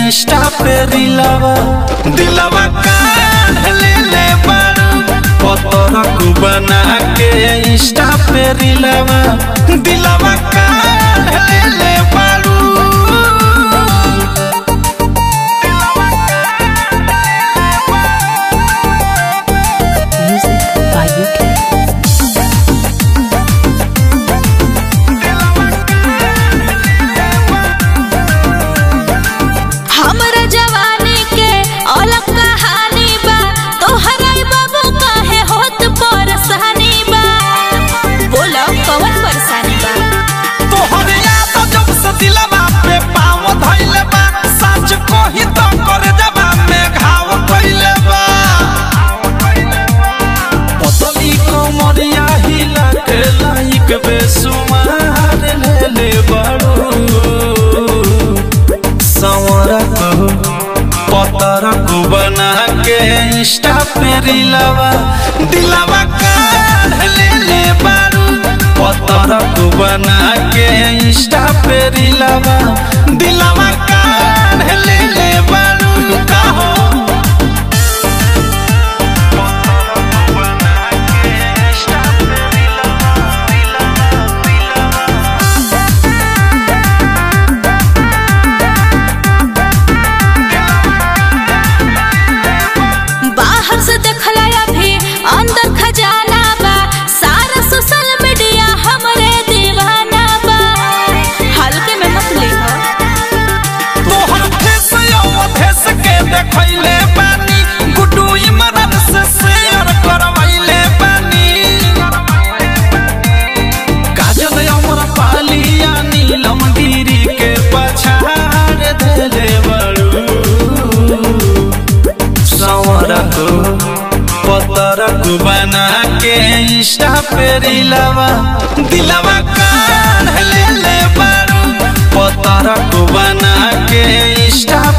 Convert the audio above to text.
Insta पे रिलावा दिलावा काढ़ ले ले बारू पतरक बना के इंस्टा पे रिलावा दिलावा काढ़ ले ले बारू Music by UK. हमरा जवानी के अलग कहानी बा तोहरा बाबू काहे होत परेशानी बा बोलो कौन परेशानी बा तोहरे याद जब से दिलवा पे पाँव धइले बा सच कही तो कर जबा में घाव कइले बा पतली कमरिया हिला के लाइक बेसुमार ले ले बड़ू संवरक पतरक बना के इंस्टा पे रिलावा दिलावा काढ़ ले ले बारू पतरक बना के इंस्टा पे रिलावा दिलावा काढ़ ले ले बारू काहो बाहर से देखला अभी अंदर खजाना बा सारा सोशल मीडिया हमरे दीवाना बा हल्के में मत लीहो तोहर फेस यौ फेस के देखैले बानी गुड्डू इमरान से शेयर करवैले बानी काजल अमर पालिया नीलम गिरी के पछाड़ देले बड़ू संवरक पतरक बना के इंस्टा पे रिलावा दिलावा काढ़ ले ले बारू पतरक बना के इंस्टा